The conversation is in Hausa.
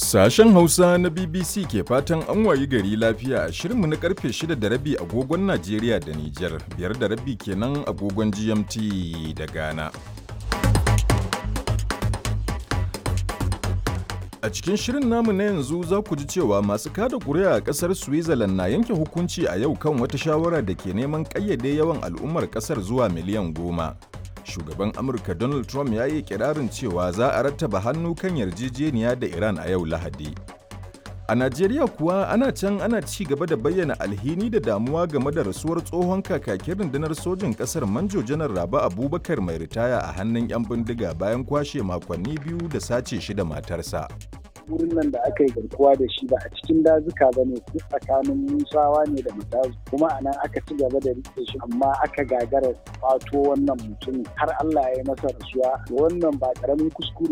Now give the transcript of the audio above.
Sashen Hausa na BBC ke fatan an wayi gari lafiya a shirinmu na karfe 6 da rabi agogon Najeriya da Nijar, biyar da rabi kenan agogon GMT da Ghana. A cikin shirin namu na yanzu za ku ji cewa masu kada kuri'a a ƙasar Switzerland na yanke hukunci a yau kan wata shawara da ke neman ƙayyade yawan al'ummar ƙasar zuwa miliyan goma. Shugaban Amurka Donald Trump ya yi kirarin cewa za a rattaba hannu kan yarjejeniya da Iran a yau Lahadi. A Najeriya kuwa ana can ana ci gaba da bayyana alhini da damuwa game da rasuwar tsohon kakakin rundunar sojin ƙasar Manjo Janar Raba Abubakar mai ritaya a hannun 'yan bindiga bayan kwashe makonni biyu da sace shi da matarsa. wurin nan da aka yi garkuwa da shi ba a cikin dazuka ba ne tsakanin musawa ne da matazu kuma a nan aka ci gaba da rike shi amma aka gagara kwato wannan mutum har Allah ya yi masa rasuwa wannan ba karamin kuskure